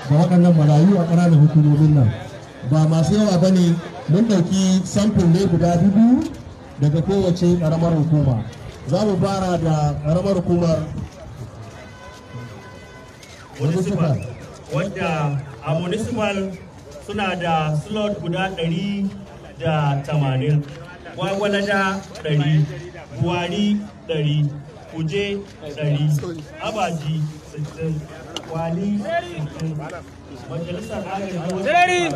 ga waɗannan marayu a ƙananan hukumomin nan ba masu yawa ba ne mun ɗauki samfin ne guda biyu daga kowace ƙaramar hukuma za mu fara da ƙaramar hukumar municipal wadda a municipal suna da slot guda ɗari da tamanin gwagwalada ɗari buwari ɗari kuje ɗari abaji sittin wali sittin majalisar agaji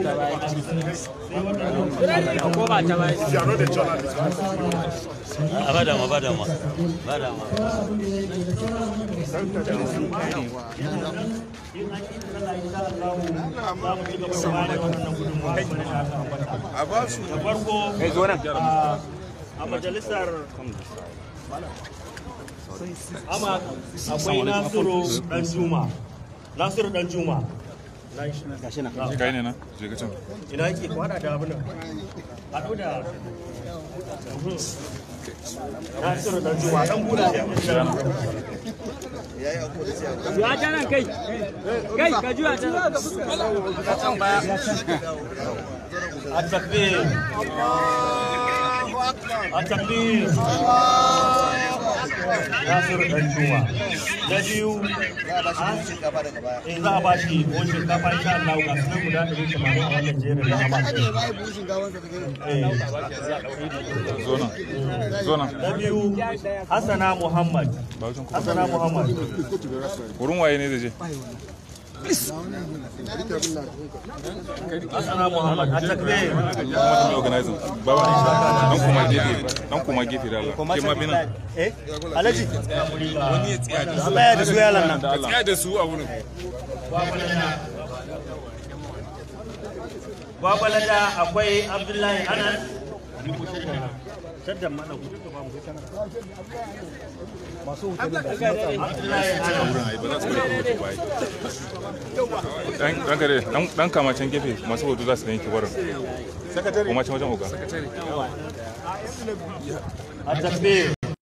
a ba dama ba dama ba dama a farko a majalisar ama akwai nasiru dan juma nasiru dan juma kai ne na je ka can ina yake kwada da abin nan haɗu da nasiru dan juma dan bula Ya ta nan kai, kai ka juya ta nan. التكبير التكبير ناصر الجوع na biyu eh za a ba shi ko shinkafa insha Allah ga sunan guda 180 a wannan jerin na ba zona zona na biyu Hassana Muhammad Hassana Muhammad wurin waye ne da je Hassana Muhammad a takbir kuma da mai organizing baba dan kuma gefe dan kuma gefe da Allah ke ma bina eh Alhaji wani ya tsaya da Allah ya da su yalan nan da Allah da su a wurin Babalada akwai Abdullahi Anas shaddan mana Abdullahi Anas wurin ai ba za su bari kuma bai dan dan kare dan dan kama can gefe masu hoto za su yanke wurin kuma can wajen oga التكبير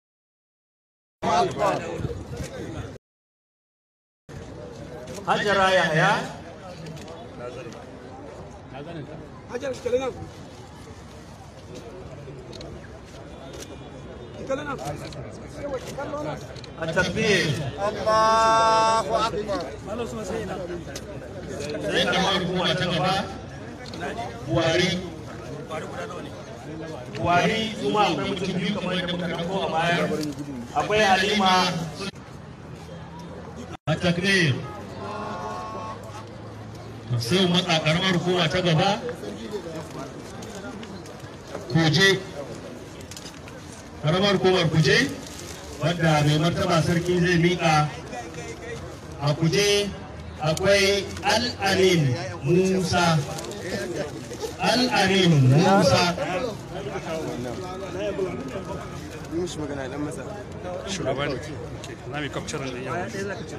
هجر يحيى التكبير الله اكبر sai karamar hukuma ta gaba buhari buhari kuma akwai mutum biyu kamar yadda muka ɗauko a baya akwai halima a takbir sai mu matsa karamar hukuma ta gaba kuje karamar hukumar kuje wadda mai martaba sarki zai miƙa a kuje akwai al'amin musa al'amin musa shugaban na mai capturing da yawa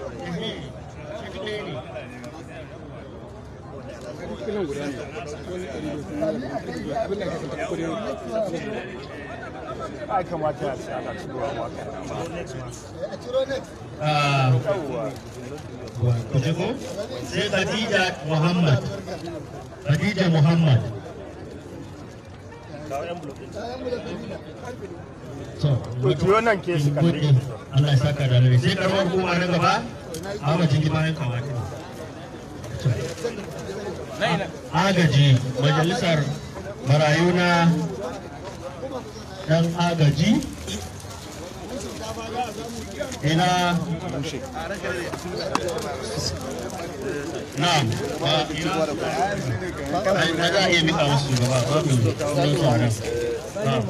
ai kamata ya ce ana cikin waka kuje ko sai khadija muhammad khadija muhammad so Kujiyo nan ke su kalle. gode Allah ya saka da alheri sai karamar hukuma na gaba a wajen ji bayan kawaki agaji majalisar marayu na dan agaji ina na'am ba ina ai na za a iya mika musu gaba babu sunan tsaron na'am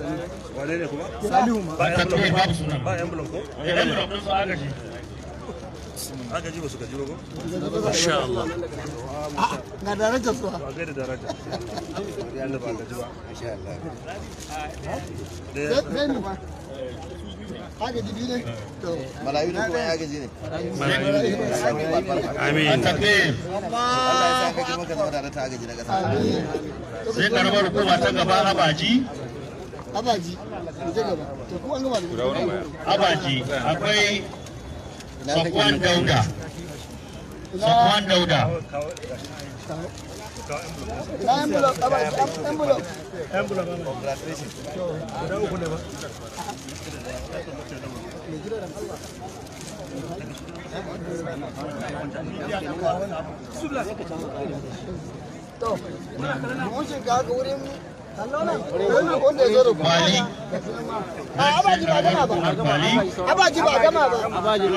ba ta tafi babu sunan ba yan bulon ko yan bulon din su agaji agaji ba su gaji ba ko insha Allah ga darajar su ba gaida daraja ya da ba gaji ba insha Allah zai mu haka jibi ne to malayu ne kuma ya gaji ne amin takbir Allah ya sa ka girma ka zama tare ta gaji na kasa sai karamar hukuma ta gaba abaji abaji mu je gaba to ku an gama da guda wurin baya abaji akwai Safwan Dauda Safwan Dauda na envelope abaji envelope to mun shiga ga wurin wannan wanda ya zo da ku Kwali a abaji ba gama ba Kwali abaji ba gama ba Abaji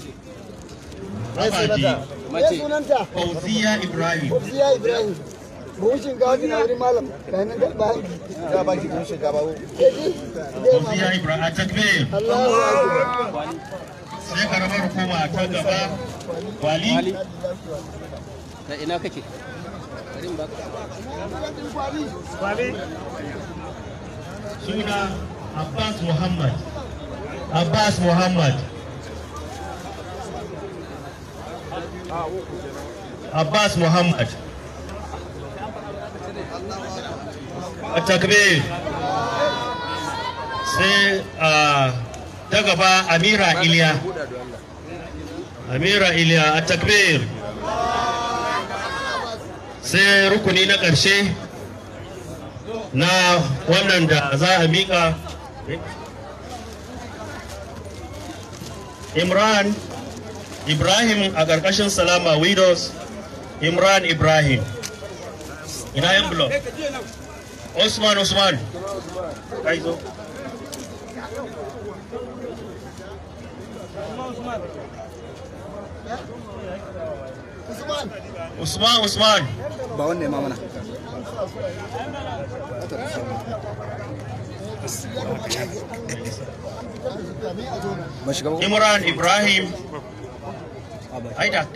ya sunanta Fauziya Ibrahim Ziya Ibrahim buhun shinkawa na wurin malam ga nan da bayan Ya baki kun shinkafa ko? keji zai ma Fauziya Ibrahim a takbir Allahu akbar sai karamar hukuma ta gaba Kwali Da ina kake? suna Abbas Muhammad Abbas Muhammad Abbas Muhammad a takbir sai a ta gaba Amira Iliya Amira Iliya a takbir sai rukuni na ƙarshe na wannan da za a miƙa Imran Ibrahim a ƙarƙashin Salama Widows Imran Ibrahim ina yan blog Usman Usman kai zo Usman Usman Usman Ba wannan ma mana. Ba shiga ba. Imran Ibrahim ai da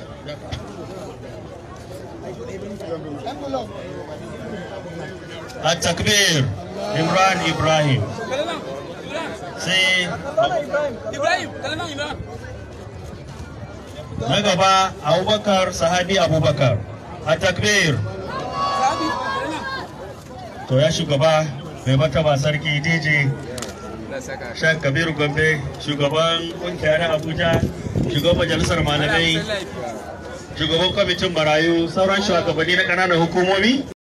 envelope a takbir Imran Ibrahim sai Ibrahim, kalman Ibrahim. na gaba Abubakar Sahabi Abubakar a takbir to ya shugaba mai martaba sarki DJ Shek Kabiru Gombe shugaban kungiya na Abuja shugaban majalisar malamai shugaban kwamitin marayu sauran shugabanni na ƙananan hukumomi